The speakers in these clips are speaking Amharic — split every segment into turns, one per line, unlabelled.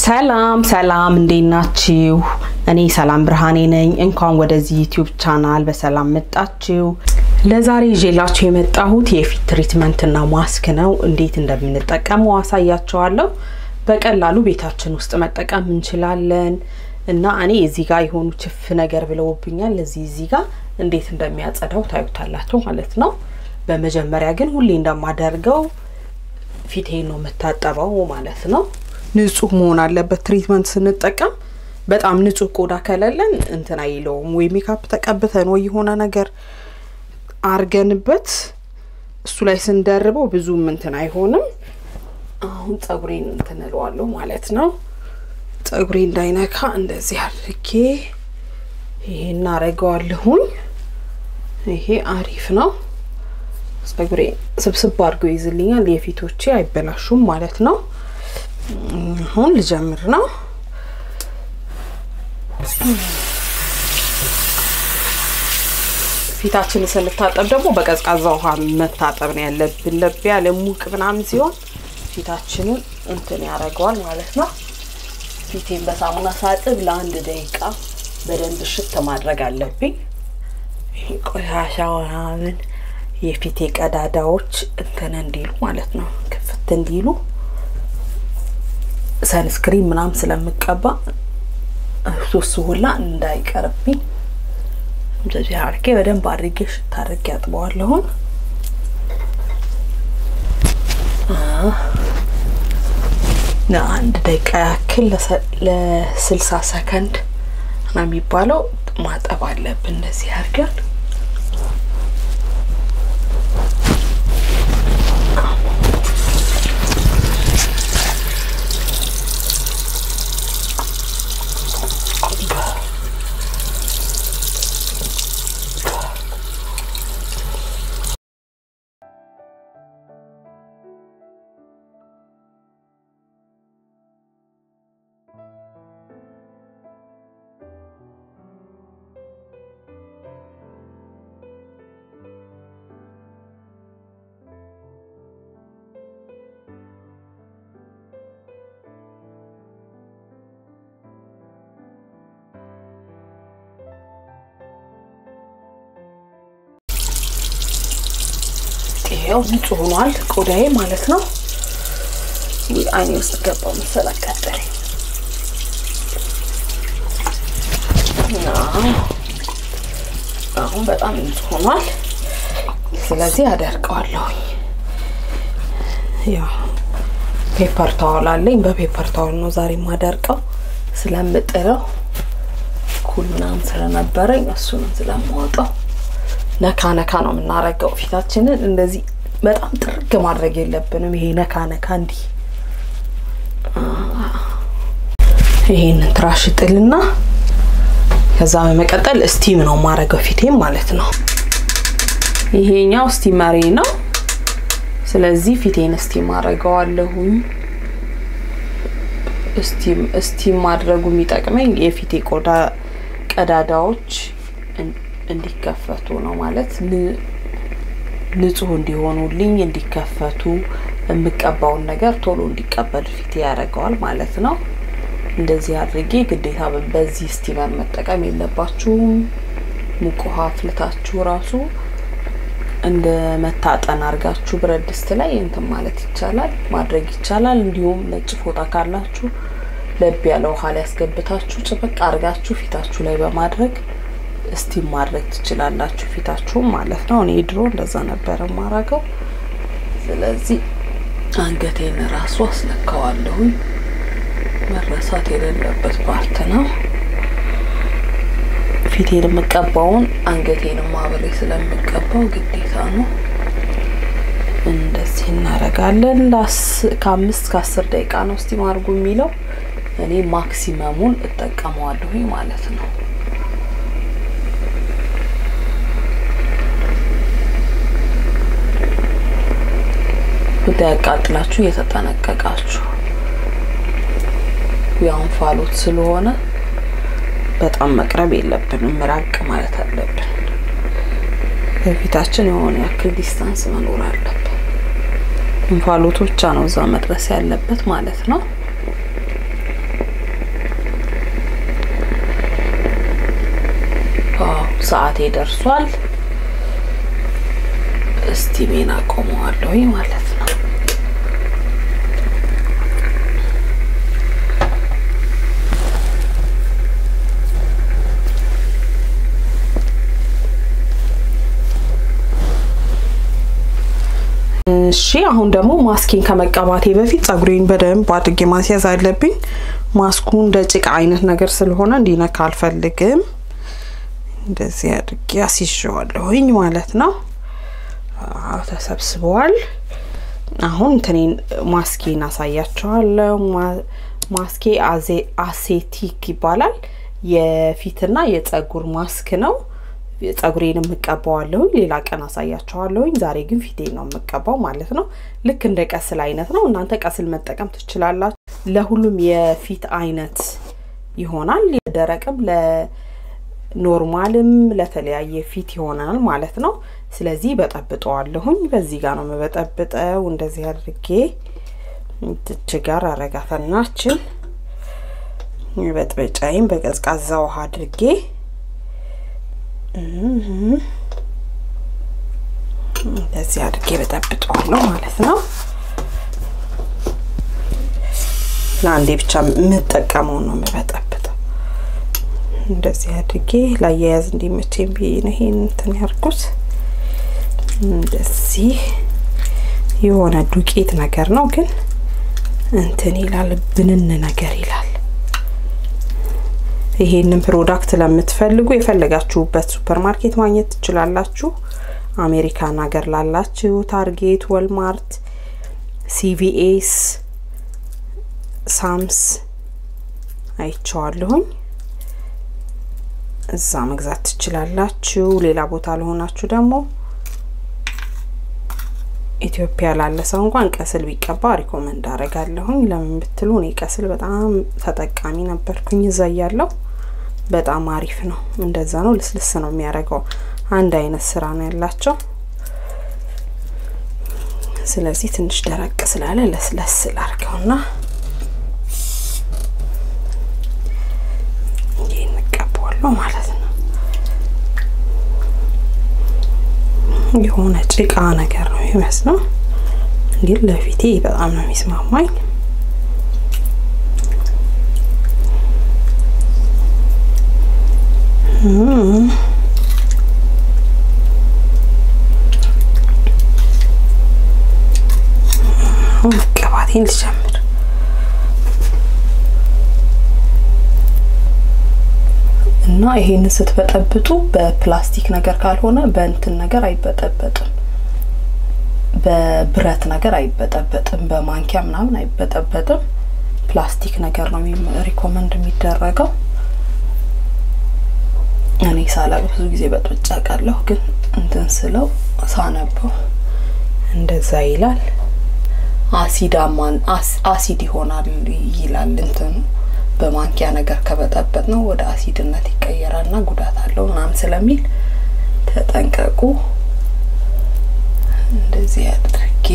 ሰላም ሰላም፣ እንዴት ናችሁ? እኔ ሰላም ብርሃኔ ነኝ። እንኳን ወደዚህ ዩቲዩብ ቻናል በሰላም መጣችሁ። ለዛሬ ይዤላችሁ የመጣሁት የፊት ትሪትመንትና ማስክ ነው። እንዴት እንደምንጠቀመው አሳያችኋለሁ። በቀላሉ ቤታችን ውስጥ መጠቀም እንችላለን እና እኔ እዚህ ጋር የሆኑ ችፍ ነገር ብለውብኛል። እዚህ እዚህ ጋር እንዴት እንደሚያጸዳው ታዩታላችሁ ማለት ነው። በመጀመሪያ ግን ሁሌ እንደማደርገው ፊቴን ነው የምታጠበው ማለት ነው። ንጹህ መሆን አለበት። ትሪትመንት ስንጠቀም በጣም ንጹህ ቆዳ ከሌለን እንትን አይለውም። ወይ ሜካፕ ተቀብተን ወይ የሆነ ነገር አርገንበት እሱ ላይ ስንደርበው ብዙም እንትን አይሆንም። አሁን ጸጉሬን እንትን እለዋለሁ ማለት ነው። ጸጉሬ እንዳይነካ እንደዚህ አድርጌ ይሄ እናረገዋለሁኝ። ይሄ አሪፍ ነው። ጸጉሬ ስብስብ አድርገው ይዝልኛል። የፊቶቼ አይበላሹም ማለት ነው። አሁን ልጀምር ነው። ፊታችንን ስንታጠብ ደግሞ በቀዝቃዛ ውሃ መታጠብ ነው ያለብን። ለብ ያለ ሙቅ ምናምን ሲሆን ፊታችንን እንትን ያደርገዋል ማለት ነው። ፊቴን በሳሙና ሳጥብ ለአንድ ደቂቃ በደንብ ሽት ማድረግ አለብኝ። ይሄ ቆሻሻ ምናምን የፊቴ ቀዳዳዎች እንትን እንዲሉ ማለት ነው ክፍት እንዲሉ ሰንስክሪን ምናምን ስለምቀባ ሶስ ሁላ እንዳይቀርብኝ እንደዚህ አድርጌ በደንብ አድርጌ ሽታ አድርጌ አጥበዋለሁን። ለአንድ ደቂቃ ያክል ለስልሳ ሰከንድ ነው የሚባለው ማጠብ አለብን እንደዚህ አድርገን ይሄው ንጹህ ሆኗል ቆዳዬ ማለት ነው። አይኔ ውስጥ ገባው መሰል አቃጠለኝ። አሁን በጣም ንጹህ ሆኗል። ስለዚህ አደርቀዋለሁኝ። ያው ፔፐር ታወል አለኝ። በፔፐር ታወል ነው ዛሬ የማደርቀው ስለምጥለው ኩል ምናምን ስለነበረኝ እሱንም ስለማወጣው ነካ ነካ ነው የምናረገው። ፊታችንን እንደዚህ በጣም ጥርግ ማድረግ የለብንም። ይሄ ነካ ነካ እንዲህ ይሄንን ትራሽ ጥልና ከዛ በመቀጠል ስቲም ነው ማረገው ፊቴም ማለት ነው። ይሄኛው ስቲመሬ ነው። ስለዚህ ፊቴን ስቲም አረገዋለሁኝ። ስቲም ስቲም ማድረጉ የሚጠቅመኝ የፊቴ ቆዳ ቀዳዳዎች እንዲከፈቱ ነው ማለት ንጹህ እንዲሆኑልኝ እንዲከፈቱ የምቀባውን ነገር ቶሎ እንዲቀበል ፊቴ ያደርገዋል ማለት ነው። እንደዚህ አድርጌ ግዴታ በዚህ ስቲመር መጠቀም የለባችሁም። ሙቅ ውሃ አፍልታችሁ ራሱ እንደ መታጠን አድርጋችሁ ብረት ድስት ላይ እንትን ማለት ይቻላል ማድረግ ይቻላል። እንዲሁም ነጭ ፎጣ ካላችሁ ለብ ያለ ውሃ ላይ ያስገብታችሁ ጭበቅ አድርጋችሁ ፊታችሁ ላይ በማድረግ እስቲም ማድረግ ትችላላችሁ ፊታችሁም ማለት ነው። እኔ ድሮ እንደዛ ነበረ ማረገው። ስለዚህ አንገቴን ራሱ አስነካዋለሁኝ። መረሳት የሌለበት ፓርት ነው። ፊቴን የምቀባውን አንገቴንም አብሬ ስለምቀባው ግዴታ ነው። እንደዚህ እናደርጋለን። ከአምስት ከአስር ደቂቃ ነው እስቲም አድርጉ የሚለው። እኔ ማክሲመሙን እጠቀመዋለሁኝ ማለት ነው። እንዳያቃጥላችሁ እየተጠነቀቃችሁ ያው እንፋሎት ስለሆነ በጣም መቅረብ የለብንም፣ ራቅ ማለት አለብን። በፊታችን የሆነ ያክል ዲስታንስ መኖር አለብን። እንፋሎቱ ብቻ ነው እዛ መድረስ ያለበት ማለት ነው። ሰዓቴ ደርሷል። ስቲሜን አቆመዋለሁ ማለት ነው። እሺ አሁን ደግሞ ማስኬን ከመቀባቴ በፊት ጸጉሬን በደንብ አድርጌ ማስያዝ አለብኝ። ማስኩ እንደ ጭቃ አይነት ነገር ስለሆነ እንዲነካ አልፈልግም። እንደዚህ አድርጌ አስይዤዋለሁኝ ማለት ነው። አዎ ተሰብስበዋል። አሁን እንትኔን ማስኬን አሳያቸዋለሁ። ማስኬ አሴቲክ ይባላል። የፊትና የጸጉር ማስክ ነው። ጸጉሬን የምቀባዋለሁኝ ሌላ ቀን አሳያቸዋለሁኝ። ዛሬ ግን ፊቴን ነው የምቀባው ማለት ነው። ልክ እንደ ቀስል አይነት ነው። እናንተ ቀስል መጠቀም ትችላላችሁ። ለሁሉም የፊት አይነት ይሆናል። ደረቅም፣ ለኖርማልም ለተለያየ ፊት ይሆናል ማለት ነው። ስለዚህ በጠብጠዋለሁኝ። በዚህ ጋር ነው የምበጠብጠው። እንደዚህ አድርጌ ትች ጋር አረጋተናችን በጥበጫይም በቀዝቃዛ ውሃ አድርጌ እንደዚህ አድርጌ በጠብጠዋለሁ ማለት ነው። ለአንዴ ብቻ የምጠቀመው ነው የምበጠብጠው። እንደዚህ አድርጌ ላያያዝ እንዲመቸኝ ብዬ ነው ይሄን እንትን ያርኩት። እንደዚህ የሆነ ዱቄት ነገር ነው ግን እንትን ይላል፣ ብንን ነገር ይላል። ይሄንን ፕሮዳክት ለምትፈልጉ የፈለጋችሁበት ሱፐር ማርኬት ማግኘት ትችላላችሁ። አሜሪካን ሀገር ላላችሁ ታርጌት፣ ወልማርት፣ ሲቪኤስ፣ ሳምስ አይቼዋለሁኝ። እዛ መግዛት ትችላላችሁ። ሌላ ቦታ ለሆናችሁ ደግሞ ኢትዮጵያ ላለ ሰው እንኳን ቀስል ቢቀባ ሪኮመንድ አደርጋለሁኝ። ለምን ብትሉ እኔ ቀስል በጣም ተጠቃሚ ነበርኩኝ እዛ እያለሁ። በጣም አሪፍ ነው። እንደዛ ነው፣ ልስልስ ነው የሚያደርገው። አንድ አይነት ስራ ነው ያላቸው። ስለዚህ ትንሽ ደረቅ ስላለ ለስለስ ላርገውና ይህ እንቀባዋለሁ ማለት ነው። የሆነ ጭቃ ነገር ነው የሚመስለው፣ ግን ለፊቴ በጣም ነው የሚስማማኝ። መቀባቴን ልጀምር። እና ይሄንን ስትበጠብጡ በፕላስቲክ ነገር ካልሆነ በእንትን ነገር አይበጠበጥም። በብረት ነገር አይበጠበጥም። በማንኪያ ምናምን አይበጠበጥም። ፕላስቲክ ነገር ነው ሪኮመንድ የሚደረገው። እኔ ሳላቅ ብዙ ጊዜ በጥብጫ ቃለሁ፣ ግን እንትን ስለው ሳነበው እንደዛ ይላል። አሲዳማን አሲድ ይሆናል ይላል እንትኑ በማንኪያ ነገር ከበጠበጥ ነው ወደ አሲድነት ይቀየራል እና ጉዳት አለው ምናምን ስለሚል ተጠንቀቁ። እንደዚህ አድርጌ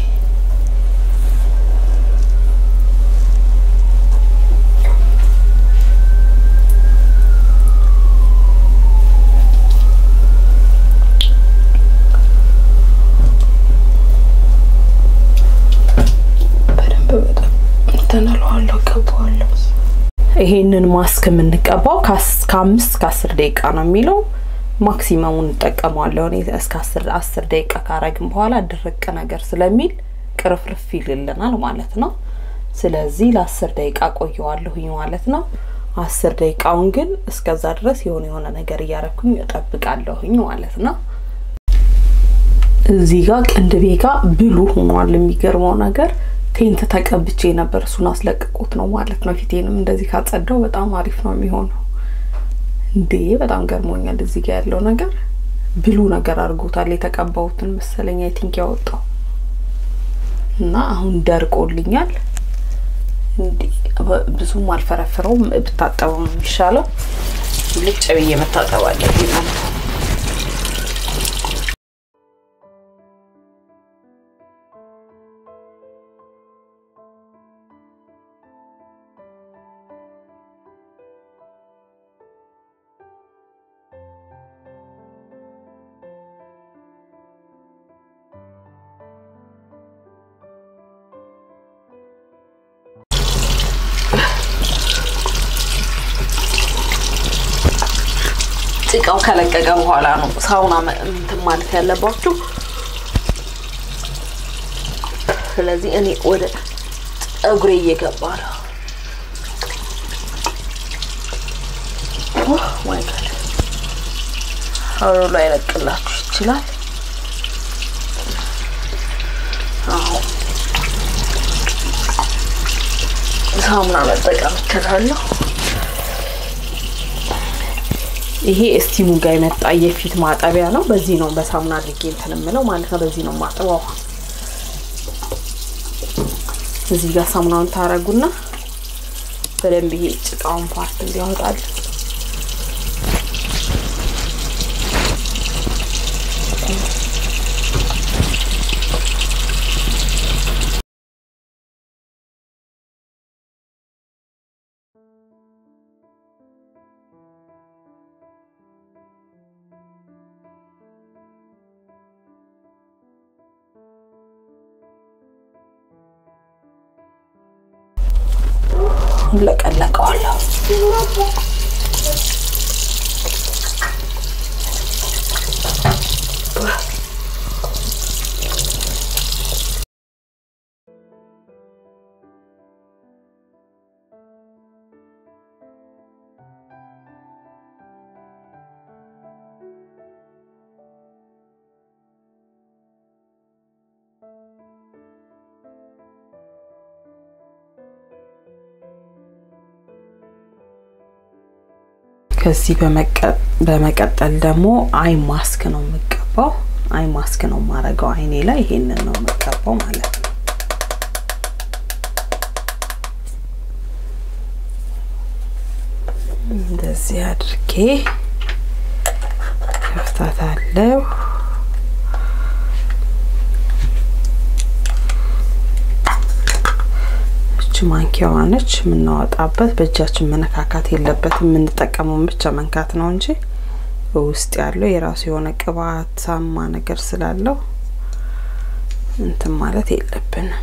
በደንብ በጣም እንተናለዋለሁ ቀባዋለሁ። ይሄንን ማስክ የምንቀባው ከአምስት ከአስር ደቂቃ ነው የሚለው ማክሲመሙን እንጠቀመዋለሁ። እኔ እስከ አስር አስር ደቂቃ ካረግን በኋላ ድርቅ ነገር ስለሚል ቅርፍርፍ ይልልናል ማለት ነው። ስለዚህ ለአስር ደቂቃ ቆየዋለሁኝ ማለት ነው። አስር ደቂቃውን ግን እስከዛ ድረስ የሆነ የሆነ ነገር እያረኩኝ እጠብቃለሁኝ ማለት ነው። እዚህ ጋር ቅንድቤ ጋር ብሉ ሆኗል። የሚገርመው ነገር ቴንት ተቀብቼ ነበር። እሱን አስለቅቆት ነው ማለት ነው። ፊቴንም እንደዚህ ካጸዳው በጣም አሪፍ ነው የሚሆነው። እንዴ በጣም ገርሞኛል። እዚህ ጋር ያለው ነገር ብሉ ነገር አድርጎታል። የተቀባሁትን መሰለኝ አይ ቲንክ ያወጣው እና አሁን ደርቆልኛል። እንዴ ብዙም አልፈረፍረውም። ብታጠበው ነው የሚሻለው። ልጭ ብዬ መታጠብ አለብኝ ማለት ነው። ጭቃው ከለቀቀ በኋላ ነው ሳውና እንትን ማለት ያለባችሁ። ስለዚህ እኔ ወደ ፀጉሬ እየገባ ነው። ማይ ጋድ አሮ ላይ ለቅላችሁ ይችላል። አዎ ሳሙና መጠቀም እችላለሁ። ይሄ እስቲሙ ጋር የመጣ የፊት ማጠቢያ ነው። በዚህ ነው በሳሙና አድርጌ እንትን የምለው ማለት ነው። በዚህ ነው ማጥበው። እዚህ ጋር ሳሙናውን ታረጉና በደንብ ይሄ ጭቃውን ፓርት እንዲያወጣል ለቀለቀዋለሁ። ከዚህ በመቀጠል ደግሞ አይ ማስክ ነው የምቀባው። አይ ማስክ ነው የማረገው አይኔ ላይ ይሄንን ነው የምቀባው ማለት ነው። እንደዚህ አድርጌ ከፍታታለሁ። ማንኪያዋ ነች የምናወጣበት። በእጃችን መነካካት የለበትም። የምንጠቀመውን ብቻ መንካት ነው እንጂ ውስጥ ያለው የራሱ የሆነ ቅባታማ ነገር ስላለው እንትን ማለት የለብንም።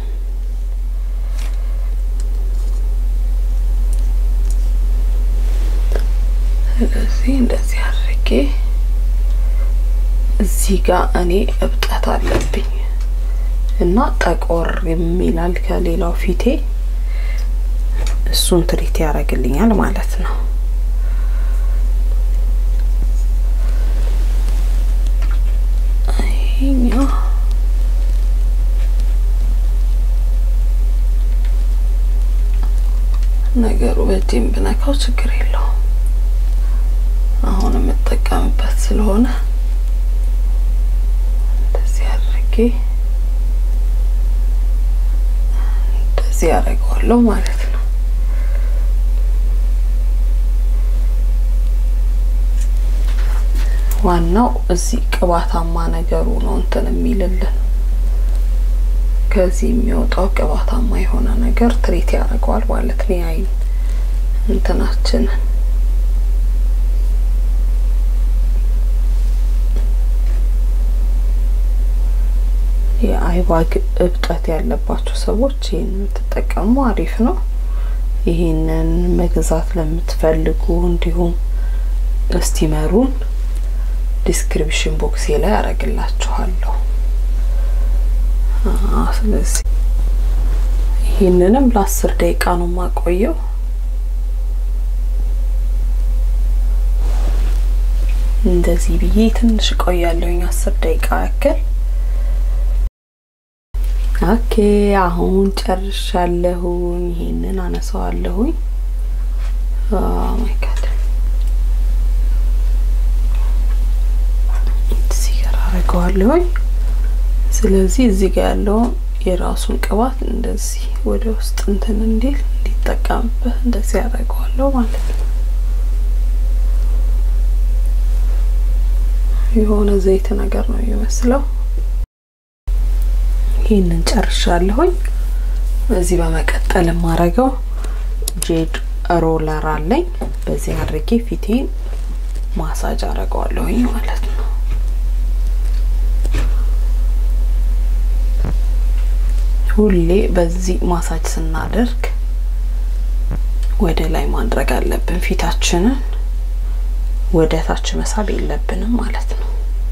ስለዚህ እንደዚህ አድርጌ እዚህ ጋር እኔ እብጠት አለብኝ እና ጠቆር የሚላል ከሌላው ፊቴ እሱን ትሪት ያደርግልኛል ማለት ነው። ይሄኛው ነገሩ በእጄም ብነካው ችግር የለውም። አሁን የምጠቀምበት ስለሆነ እንደዚህ አድርጌ እንደዚህ ያደርገዋለሁ ማለት ነው። ዋናው እዚህ ቅባታማ ነገሩ ነው እንትን የሚልልን ከዚህ የሚወጣው ቅባታማ የሆነ ነገር ትሪት ያደርገዋል ማለት ነው። የአይን እንትናችንን የአይባግ እብጠት ያለባቸው ሰዎች ይህን የምትጠቀሙ አሪፍ ነው። ይህንን መግዛት ለምትፈልጉ እንዲሁም እስቲመሩን ዲስክሪፕሽን ቦክሴ ላይ አረግላችኋለሁ። ስለዚህ ይህንንም ለአስር ደቂቃ ነው የማቆየው። እንደዚህ ብዬ ትንሽ እቆያለሁኝ አስር ደቂቃ ያክል። ኦኬ አሁን ጨርሻለሁኝ። ይሄንን አነሳዋለሁኝ። ማይ ጋድ እዚህ ጋር አረገዋለሁኝ። ስለዚህ እዚህ ጋር ያለውን የራሱን ቅባት እንደዚህ ወደ ውስጥ እንትን እንዲል እንዲጠቀምበት እንደዚህ ያደርገዋለሁ ማለት ነው። የሆነ ዘይት ነገር ነው የሚመስለው። ይህንን ጨርሻለሁኝ። እዚህ በመቀጠል የማረገው ጄድ ሮለር አለኝ። በዚህ አድርጌ ፊቴን ማሳጅ አረገዋለሁኝ ማለት ነው። ሁሌ በዚህ ማሳጅ ስናደርግ ወደ ላይ ማድረግ አለብን ፊታችንን ወደ ታች መሳብ የለብንም ማለት ነው።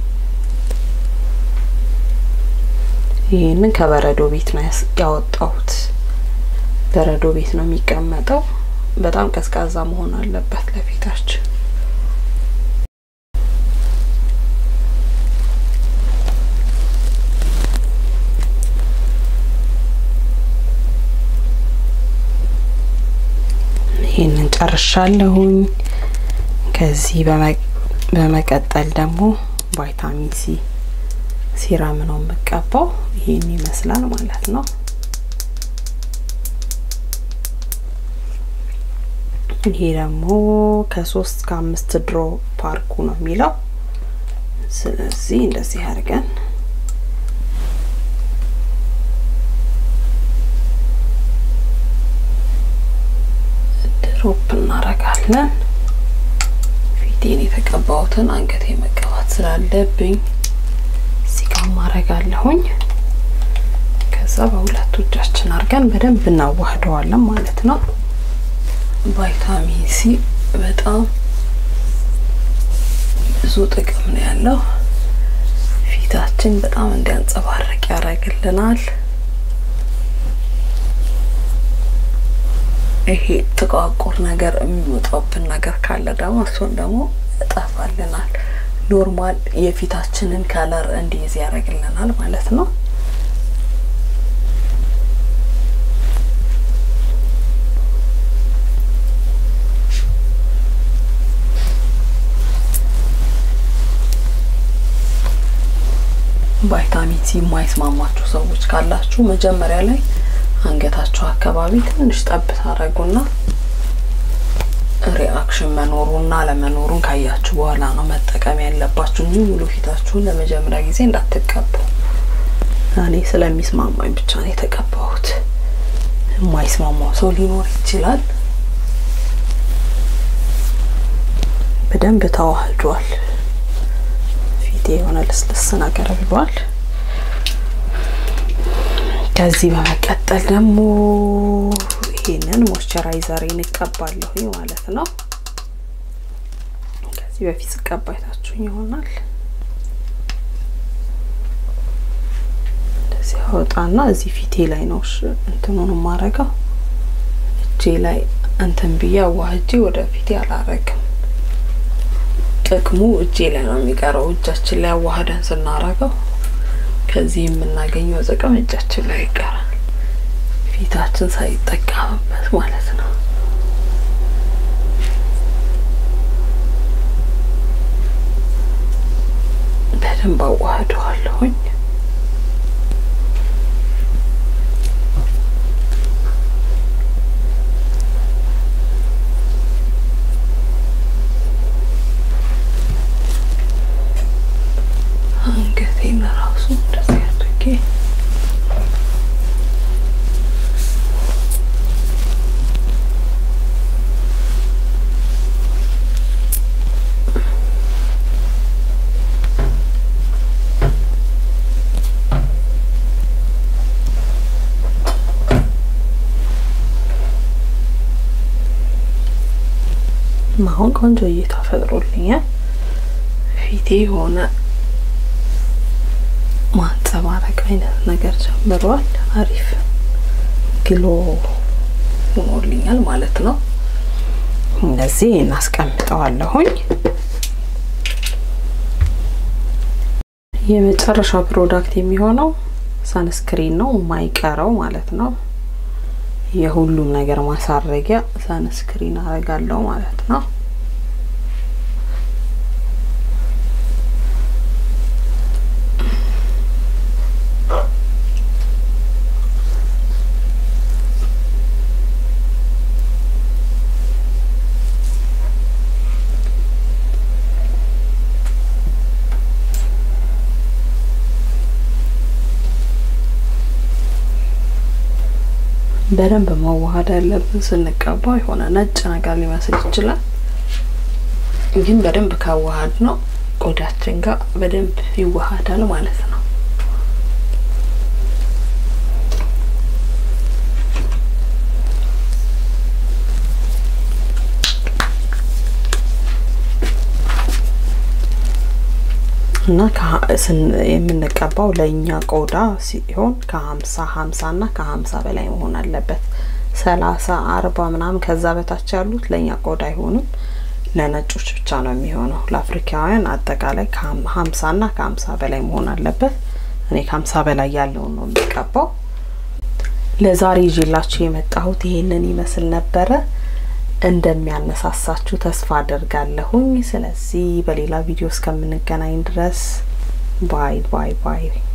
ይህንን ከበረዶ ቤት ነው ያወጣሁት። በረዶ ቤት ነው የሚቀመጠው። በጣም ቀዝቃዛ መሆን አለበት ለፊታችን። ይህንን ጨርሻለሁኝ። ከዚህ በመቀጠል ደግሞ ቫይታሚን ሲ ሲራም ነው የምቀባው። ይህን ይመስላል ማለት ነው። ይሄ ደግሞ ከሶስት ከአምስት ድሮ ፓርኩ ነው የሚለው። ስለዚህ እንደዚህ አድርገን ድሮፕ እናረጋለን። ፊቴን የተቀባሁትን አንገቴ መቀባት ስላለብኝ እዚህ ጋር ማረጋለሁኝ። ከዛ በሁለቱ እጃችን አድርገን በደንብ እናዋህደዋለን ማለት ነው። ቫይታሚን ሲ በጣም ብዙ ጥቅም ነው ያለው። ፊታችን በጣም እንዲያንጸባርቅ ያደርግልናል። ይሄ ጥቋቁር ነገር የሚወጣብን ነገር ካለ ደግሞ እሱን ደግሞ እጠፋልናል። ኖርማል የፊታችንን ከለር እንዲይዝ ያደርግልናል ማለት ነው። ቫይታሚን ሲ የማይስማማችሁ ሰዎች ካላችሁ መጀመሪያ ላይ አንገታችሁ አካባቢ ትንሽ ጠብ ታደርጉና ሪአክሽን መኖሩና ለመኖሩን ካያችሁ በኋላ ነው መጠቀም ያለባችሁ እንጂ ሙሉ ፊታችሁን ለመጀመሪያ ጊዜ እንዳትቀቡ። እኔ ስለሚስማማኝ ብቻ ነው የተቀባሁት። የማይስማማው ሰው ሊኖር ይችላል። በደንብ ተዋህዷል። ፊቴ የሆነ ልስልስ ነገር ብሏል። ከዚህ በመቀጠል ደግሞ ይሄንን ሞይስቸራይዘሬን እቀባለሁ ማለት ነው። ከዚህ በፊት ስቀባ አይታችሁኝ ይሆናል። እንደዚህ አወጣና እዚህ ፊቴ ላይ ነው እንትኑን የማረገው። እጄ ላይ እንትን ብዬ አዋህጄ ወደ ፊቴ አላረግም። ጥቅሙ እጄ ላይ ነው የሚቀረው። እጃችን ላይ አዋህደን ስናረገው ከዚህ የምናገኘው ጥቅም እጃችን ላይ ይቀራል፣ ፊታችን ሳይጠቀምበት ማለት ነው። በደንብ አዋህደዋለሁኝ። አንገቴን ራሱ እንደዚህ አድርጌ አሁን ቆንጆ እይታ ፈጥሮልኛል። ፊቴ የሆነ ማንጸባረቅ አይነት ነገር ጀምሯል። አሪፍ ግሎ ሆኖልኛል ማለት ነው። እንደዚህ እናስቀምጠዋለሁኝ። የመጨረሻ ፕሮዳክት የሚሆነው ሳንስክሪን ነው፣ የማይቀረው ማለት ነው። የሁሉም ነገር ማሳረጊያ ሳንስክሪን አረጋለሁ ማለት ነው። በደንብ መዋሃድ ያለብን ስንቀባው የሆነ ነጭ ነገር ሊመስል ይችላል፣ ግን በደንብ ካዋሃድ ነው ቆዳችን ጋር በደንብ ይዋሃዳል ማለት ነው። እና የምንቀባው ለእኛ ቆዳ ሲሆን ከሀምሳ ሀምሳ እና ከሀምሳ በላይ መሆን አለበት። ሰላሳ አርባ ምናምን ከዛ በታች ያሉት ለእኛ ቆዳ አይሆንም፣ ለነጮች ብቻ ነው የሚሆነው። ለአፍሪካውያን አጠቃላይ ከሀምሳ እና ከሀምሳ በላይ መሆን አለበት። እኔ ከሀምሳ በላይ ያለውን ነው የሚቀባው። ለዛሬ ይዤላችሁ የመጣሁት ይሄንን ይመስል ነበረ። እንደሚያነሳሳችሁ ተስፋ አደርጋለሁኝ። ስለዚህ በሌላ ቪዲዮ እስከምንገናኝ ድረስ ባይ ባይ ባይ።